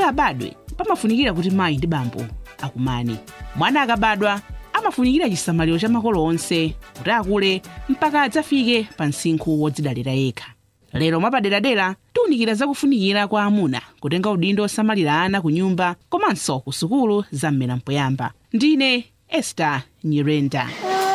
abadwe pamafunikira kuti mayi ndi bambo akumane mwana akabadwa amafunikira chisamaliro cha makolo onse kuti akule mpaka adzafike pa msinkhu wodzidalira yekha lero mwapaderadera tiwunikira zakufunikira kwa amuna kutenga udindo osamalira ana ku nyumba komanso ku sukulu za mmera mpoyamba ndine ester nyirenda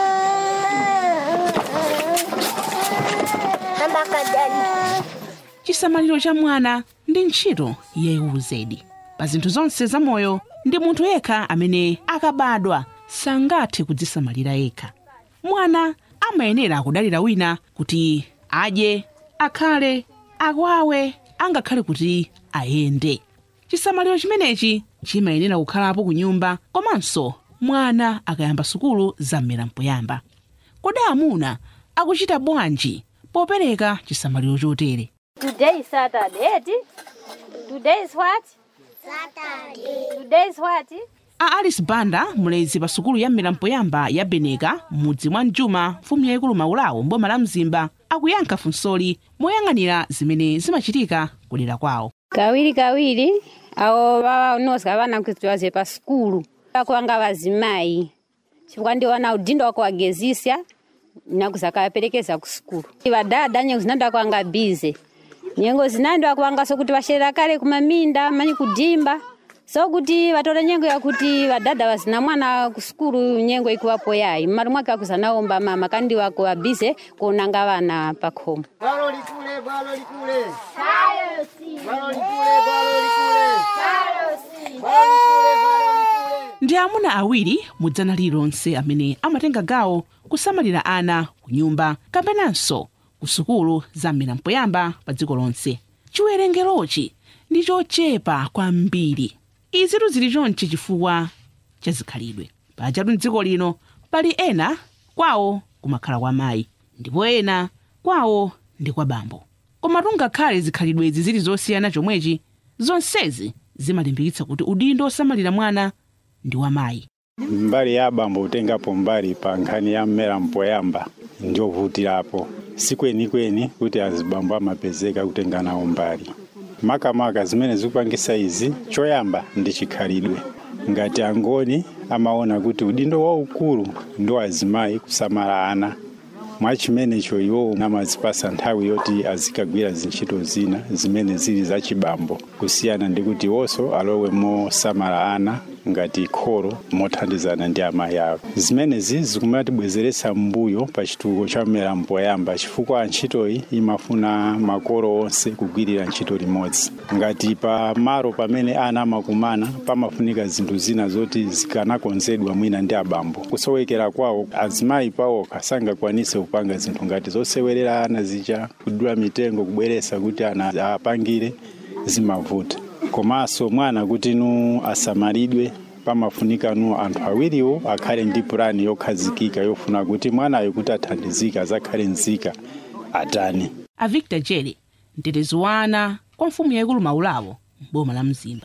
chisamaliro cha mwana ndi ntchito yayikulu zedi pa zinthu zonse zamoyo ndi munthu yekha amene akabadwa sangathe kudzisamalira yekha mwana amayenera kudalira wina kuti adye akhale akwawe angakhale kuti ayende chisamaliro chimenechi chimayenera kukhalapo ku nyumba komanso mwana akayamba sukulu za mmera mpoyamba kodi amuna akuchita bwanji popereka chisamaliro chotere Today is Saturday. eti? Today is what? Saturday. Today is what? a alice banda mlezi pa sukulu ya mmera mpoyamba ya beneka mudzi mwa mjuma mfumu yayikulu maulawo mboma la mzimba akuyankha funsoli moyang'anira zimene zimachitika kudera kwawo kawiri kawiri awo vanozi vana kuti vaze pa sukulu vakuwanga vazimayi chifukwa ndiwo wana udindo wakuwagezisya nakuzakawaperekeza ku sukulu vadada nyengo zinandi akuwanga bize nyengo zinandi akuwanga sokuti vasherera kale kumaminda manyi kudimba sokuti vatore nyengo yakuti vadada vazina mwana ku sukulu nyengo ikuwapo yayi mmalo mwake akuzanaomba mama kandi wako wabize kuonanga vana pakhomo Bwalo likule, bwalo likule. Bwalo likule, bwalo likule. Bwalo likule, bwalo likule. ndi amuna awiri mudzana lilonse amene amatenga gawo kusamalira ana ku nyumba kapenanso ku sukulu za mmera mpoyamba pa dziko lonse chiwerengerochi ndi chochepa kwambiri izitu zili chonchi chifukwa cha zikhalidwe pajatu mdziko lino pali ena kwawo kumakhala kwa mayi ndipo ena kwawo ndi kwa bambo koma tungakhale zikhalidwezi zili zosiyana chomwechi zonsezi zimalimbikitsa kuti udindo osamalira mwana ndi wa mayi mbali ya abambo kutengapo mbali pa nkhani ya mmera mpoyamba ndiovutirapo sikwenikweni kuti azibambo amapezeka kutenga nawo mbali makamaka zimene zikupangisa izi choyamba ndi chikhalidwe ngati angoni amaona kuti udindo waukulu ndi azimayi kusamala ana mwachimenecho iwowo amazipasa nthawi yoti azikagwira zintchito zina zimene zili zachibambo kusiyana ndi kuti iwonso alowe mosamala ana ngati kholo mothandizana ndi amayi awo zimenezi zikumatibwezeretsa mbuyo pa chitukuko cha mmera mpoyamba chifukwa ntchitoyi imafuna makolo onse kugwirira ntchito limodzi ngati pa malo pamene ana amakumana pamafunika zinthu zina zoti zikanakonzedwa mwina ndi abambo kusowekera kwawo azimayi pawokha sangakwanise kupanga zinthu ngati zosewerera ana zija kudula mitengo kubweretsa kuti ana apangire zimavuta komanso mwana kuti nu asamalidwe pamafunika nu anthu awiriwo akhale ndi pulani yokhazikika yofuna kuti mwanayo kuti athandizike azakhale nzika atani a victor jere mtetezi wa ana kwa mfumu yayikulu maulawo m'boma la mzimba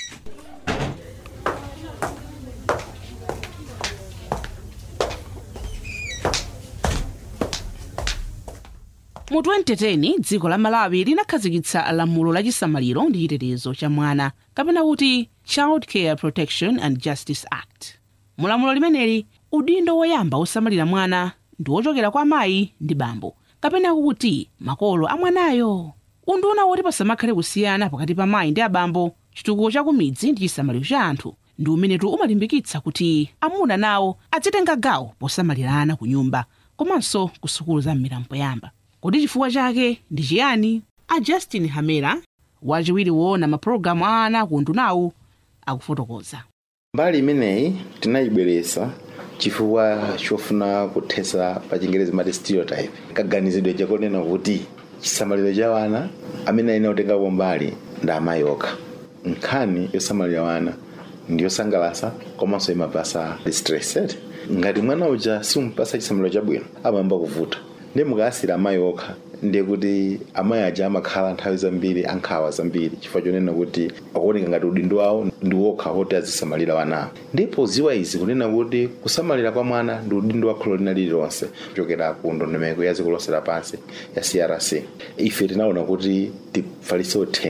mu 2010 dziko la malawi linakhazikitsa lamulo la chisamaliro ndi chitetezo cha mwana kapena kuti child care protection and justice act mulamulo limeneli udindo woyamba osamalira mwana ndi wochokera kwa mayi ndi bambo kapena kuti makolo a mwanayo unduna woti pasamakhale kusiyana pakati pa mayi ndi abambo chitukuko cha kumidzi ndi chisamaliro cha anthu ndi umenetu umalimbikitsa kuti amuna nawo adzitenga gawo posamalira ana ku nyumba komanso ku sukulu za mmera mpoyamba kodi chifukwa chake ndi chiyani a justin hamera wachiwiri woona mapulogalamu a ana ku undunawu akufotokoza mbali imeneyi tinayibweretsa chifukwa chofuna kuthetsa pa chingerezi mati stereotype kaganizidwe chakonena kuti chisamaliro cha wana amene ayenera kutengapo mbali ndi amayi okha nkhani yosamalira wana ndiyosangalatsa komanso imapasa distressed ngati mwana uja simupasa chisamaliro chabwino amayamba kuvuta ndi mukayasira amayi okha ndiye kuti amayi aja amakhala nthawi zambiri ankhawa zambiri chifukwa chonena kuti akuoneka ngati udindo wawo ndi wokha woti azisamalira wanawo ndipo ziwa izi kunena kuti kusamalira kwa mwana ndi udindo wa kholo lina lililonse kuchokera ku ndondomeko ya dziko lonse lapansi ya crc ife tinaona kuti tifalitse uthenga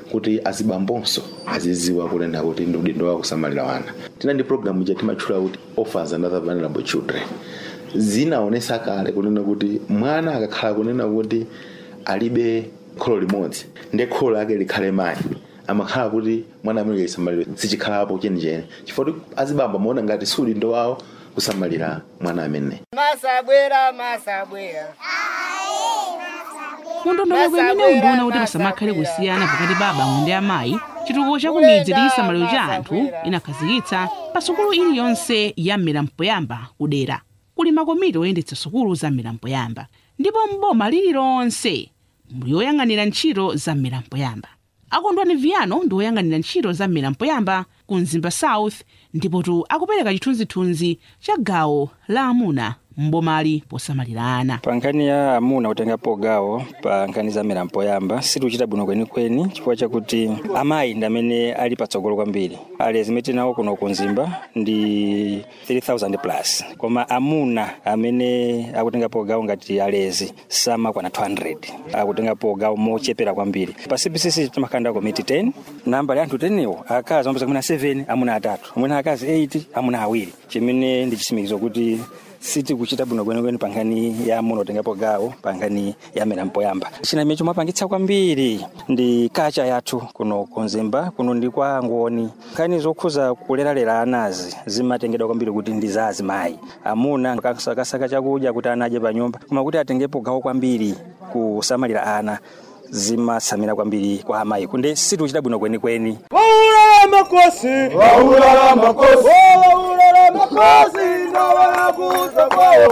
kuti azibambonso aziziwa kunena kuti ndi udindo wawo kusamalira wana tina ndi programu ija timatchula kuti orphans and other vulnerable children zinaonesa kale kunena kuti mwana akakhala kunena kuti alibe kholo limodzi ndi kholo lake likhale mayi amakhala kuti mwana amene lisamalire sichikhalapo chenicheni chifukwa kuti azibamba maona ngati si udindo wawo kusamalira mwana amene masabwera masabwera mundondomeko imene undiona kuti pasamakhale kusiyana pakati pa abambo ndi amayi chitukuko cha kumidzi ndi chisamaliro cha anthu inakhazikitsa pa sukulu iliyonse ya mmera mpoyamba kudera kuli makomiti oyendetsa sukulu za mmera mpoyamba ndipo mboma lililonse muli oyang'anira ntchito za mmera mpoyamba akondwani viano ndi oyang'anira ntchito za mmera mpoyamba ku mzimba south ndipotu akupereka chithunzithunzi cha gawo la amuna mbomali posamalira ana pa nkhani ya amuna kutengapo gawo pa nkhani za mmera mpoyamba sitikuchita bwino kwenikweni chifukwa chakuti amayi ndi amene ali patsogolo kwambiri alezi amene tinawo kuno kunzimba ndi 3000 plus koma amuna amene akutengapo gawo ngati alezi samakwana 200 akutengapo gawo mochepera kwambiri pa cpcc timakhala komiti 10 namba ya anthu 10 iwo akazi amapeza kumene 7 amuna atatu amene akazi 8 amuna awiri chimene ndi chisimikizo kuti sitikuchita bwino kwenikweni pa nkhani ya amuna kutengapo gawo pa nkhani ya mmera mpoyamba china imene chimapangitsa kwambiri ndi kacha yathu kuno kunzimba kuno ndi kwa ngoni nkhani zokhuza kuleralera anazi zimatengedwa kwambiri kuti ndi za azimayi amuna akasaka chakudya kuti ana adye pa nyumba koma kuti atengepo gawo kwambiri kusamalira ana zimatsamira kwambiri kwa amayi kunde sitikuchita bwino kwenikweni waulala makosi waulala makosi waulala makosi ndawanakuza kwawo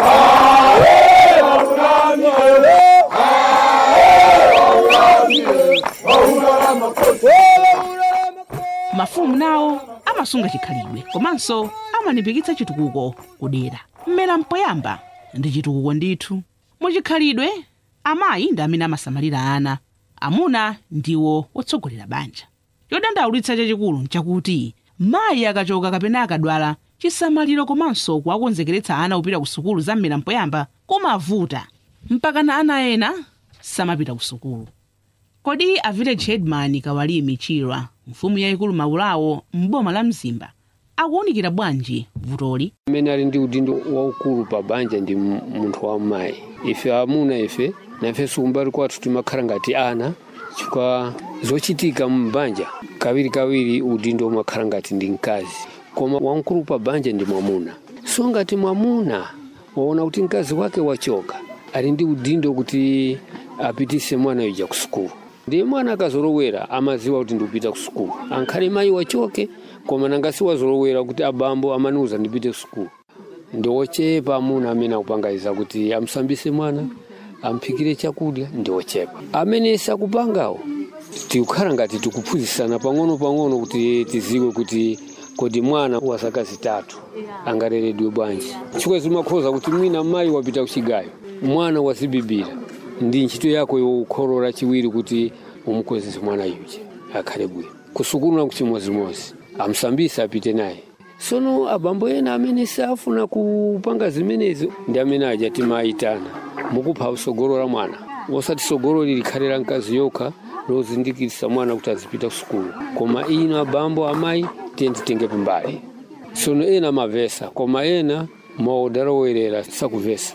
mafumu nawo amasunga chikhalidwe komanso amalimbikitsa chitukuko kudera mmera mpoyamba ndi chitukuko ndithu muchikhalidwe amayi ndi amene amasamalira ana amuna ndiwo otsogolera banja chodandaulitsa chachikulu nchakuti mayi akachoka kapena akadwala chisamaliro komanso kuwakonzekeretsa ana kupita ku sukulu za mmera mpoyamba kumavuta mpakana ana ena samapita ku sukulu kodi a village headman kawalimi chilwa mfumu yayikulu maulawo m'boma la mzimba akuwunikira bwanji vutoli amene ali ndi udindo waukulu pa banja ndi m- munthu wa mayi ife amuna ife nafenso kumbali kwathu timakhala ngati ana chifukwa zochitika mbanja kawirikawiri udindo umakhala ngati ndi mkazi koma wamkulu pa banja ndi mwamuna so ngati mwamuna waona kuti mkazi wake wachoka ali ndi udindo kuti apitise mwana yuja ku sukulu ndiye mwana akazolowera amaziwa kuti ndikupita ku sukulu ankhale mayi wachoke koma nangasi wazolowera kuti abambo amaniuza ndipite ku sukulu ndiwochepa amuna amene akupangayiza kuti amsambise mwana amphikire chakudya ndiwochepa amene sakupangawo tikukhala ngati tikuphunzitsana pang'ono-pang'ono kuti tiziwe kuti kodi mwana wa zaka zitatu angaleredwe bwanji chifukwa zimakhoza kuti mwina mayi wapita kuchigayo mwana wazibibira ndi ntchito yako yokholola chiwiri kuti umukwezese mwana yuja akhale bwino kusukulu na kuchimozimozi amsambise apite naye sono abambo ena amene safuna kupanga zimenezo ndi amene aja timayitana mukupha usogolo la mwana osati sogolo likhale la mkazi yokha lozindikitsa mwana kuti azipita kusukulu koma ino abambo amayi tiye titengepo mbali sono ena amavesa koma ena maodalowerera sakuvesa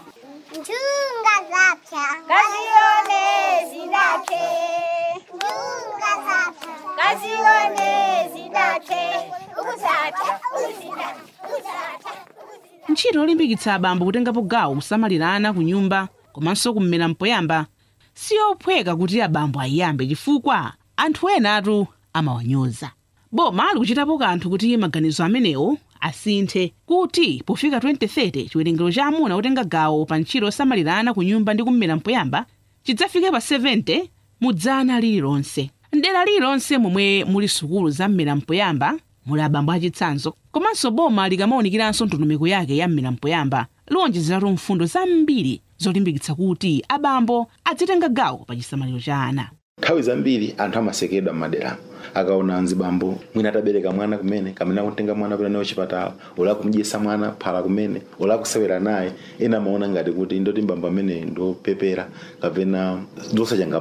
Njunga zapya kazione zidake. Njunga zapya kazione zidake. Ukuzapya ukuzida ukuzapya. ntchito yolimbikitsa abambo kutengapo gawo kusamalira ana ku nyumba komanso kummera mpoyamba siyophweka kuti abambo ayiyambe chifukwa anthu enatu amawanyoza boma ali kuchitapo kanthu kuti maganizo amenewo asinthe kuti pofika 2030 chiwerengero cha amuna kutenga gawo pa ntchito yosamalira ana ku nyumba ndi kummera mpoyamba chidzafike pa 70 mu dzana lililonse mdera lililonse momwe muli sukulu za mmera mpoyamba muli abambo achitsanzo komanso boma likamawunikiranso ndondomeko yake ya mmera mpoyamba liwonjezeratu mfundo zambiri zolimbikitsa kuti abambo adzitenga gawo pa chisamaliro cha ana nthawi zambiri anthu amasekedwa m'maderamo akaona mzibambo mwina atabereka mwana kumene kamene akutenga mwana kupita naye chipatala ola kumudyesa mwana phala kumene ola kusewera naye ena amaona ngati kuti ndoti mbambo amene ndopepera kapena ndosachangamuka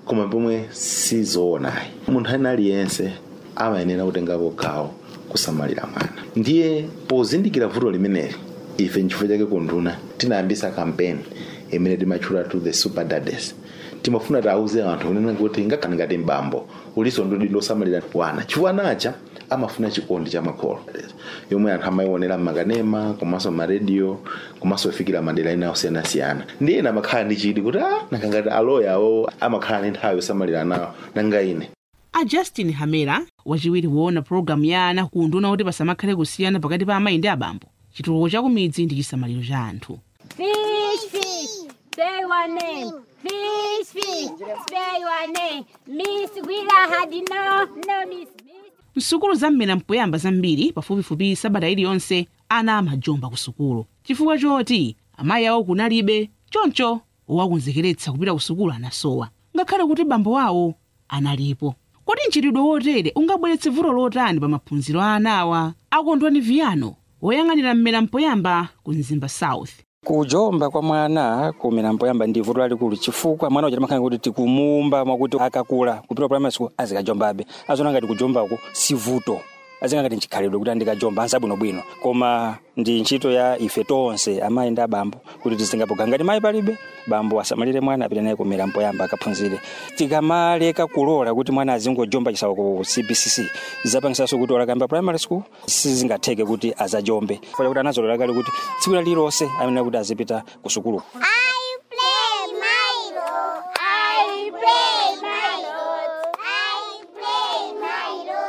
koma pomwe sizoonayi munthu ena aliyense amayenera kutengapo gawo kusamalira mwana ndiye pozindikira vuto limeneli ife nchifukwa chake kunduna tinayambisa kampeni imene timatchula to the super daddies timafuna tiauze anthu kunena kuti ngakhale ngati mbambo uliso ndudi losamalira wana chifukwa nacha amafuna chikondi cha makolo yomwe anthu amaionera mmakanema komanso marediyo komanso ifikira madera ena osiyanasiyana ndi ena amakhala ndi chidi kuti ah nakangati aloya awo amakhala ndi nthawi yosamalira nawo nanga ine a justin hamera wachiwiri woona pologalamu ya ana kunduna kuti pasamakhale kusiyana pakati pa amayi ndi abambo chitukuko cha kumidzi ndi chisamaliro cha anthu Fish, fish, say your name. Fish, fish, spell your name. Miss Willa had no, no, Miss. Miss. msukulu za mmera mpoyamba zambiri pafupifupi sabata iliyonse ana amajomba ku sukulu chifukwa choti amayi awo kunalibe choncho owakonzekeretsa kupita ku sukulu anasowa ngakhale kuti bambo awo analipo kodi mchitidwe wotere ungabweretse vuto lotani pa maphunziro a anawa akondwani viyano woyang'anira mmera mpoyamba ku mzimba south kujomba kwa mwana kumera mpoyamba ndi vuto lalikulu chifukwa mwana uja timakhala kuti tikumuumba mwakuti akakula kupita primary school azikajombabe azona ngati kujombako si vuto azinga ngati nchikhalidwe kuti andikajomba ansabwinobwino koma ndi ntchito ya ife tonse amayi ndi abambo kuti tizingapoga ngati mayi palibe bambo asamalire mwana apita naye kumera mpoyamba akaphunzire tikamaleka kulola kuti mwana azingojomba chisawa ku cbcc zapangisanso kuti olakamba primary school sizingatheke kuti azajombe funa kuti anazolola kale kuti tsiku lililonse amenera kuti azipita ku sukulu I play Milo. I play Milo. I play Milo.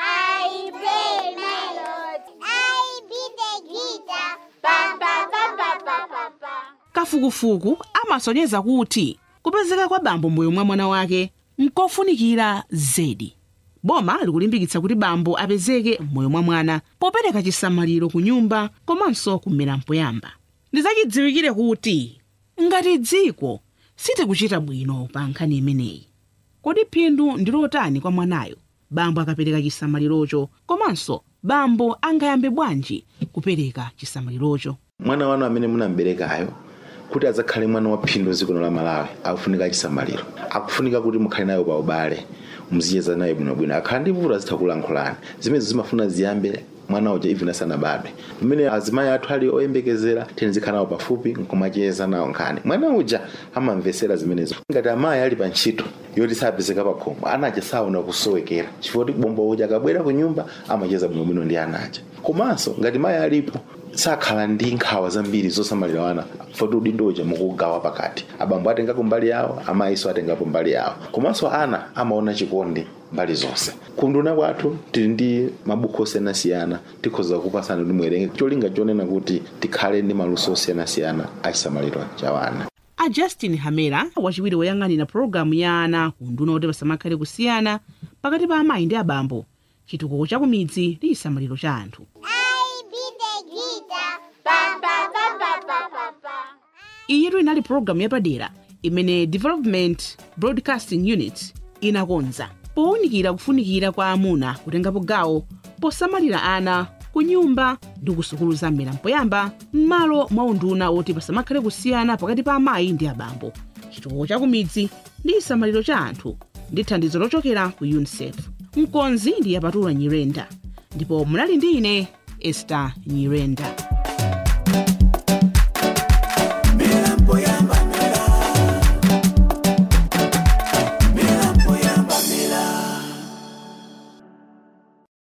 I play Milo. I beat the guitar. Pam pam pam pam pam pam pam. kafukufuku amasonyeza kuti kupezeka kwa bambo moyo mwa mwana wake nkofunikira zedi boma likulimbikitsa kuti bambo apezeke moyo mwa mwana popereka chisamaliro ku nyumba komanso kumera mpoyamba ndizachidziwikire kuti ngati dziko sitikuchita bwino pa nkhani imeneyi kodi phindu ndi lotani kwa mwanayo bambo akapereka chisamalirocho komanso bambo angayambe bwanji kupereka chisamalirocho mwana wanu amene munamberekayo kuti adzakhale mwana wa phindu zikono la malawi akufunika chisamaliro akufunika kuti mukhale nayo pa ubale muzicheza naye bwinobwino akhala ndi vuto azitha kulankhulani zimenezo zimafuna ziyambe mwana uja even asanabadwe pamene azimayi athu ali oyembekezera tinizikhala nawo pafupi nkumacheza nawo nkhani mwana uja amamvesera zimenezo ngati amayi ali pa ntchito yoti sapezeka pa khomo anaja saona kusowekera chifukwa kuti bombo uja akabwera ku nyumba amacheza bwinobwino ndi anaja komanso ngati mayi alipo sakhala ndi nkhawa zambiri zosamalira wana foti udindo uja mukugawa pakati abambo atengapo mbali yawo amayiso atengapo mbali yawo komanso ana amaona chikondi mbali zonse kunduna kwathu tili ndi mabuku osiyanasiyana tikhoza kupasana kuti muwerenge cholinga chonena kuti tikhale ndi maluso osiyanasiyana achisamaliro cha wana a justin hamera wachiwiri woyang'anira pologalamu ya ana kunduna kuti pasamakhale kusiyana pakati pa amayi ndi abambo chitukuko cha kumidzi ndi chisamaliro cha anthu I beat the guitar. Pam pam pam pam pam pam pam. iyitu inali pologalamu yapadera imene development broadcasting unit inakonza powunikira kufunikira kwa amuna kutengapo gawo posamalira ana ku nyumba ndi ku sukulu za mmera mpoyamba m'malo mwa unduna woti pasamakhale kusiyana pakati pa amayi ndi abambo chitukuko cha kumidzi ndi chisamaliro cha anthu ndi thandizo lochokera ku unicef mkonzi ndi yapatula nyirenda ndipo munali ndi ine ester nyirenda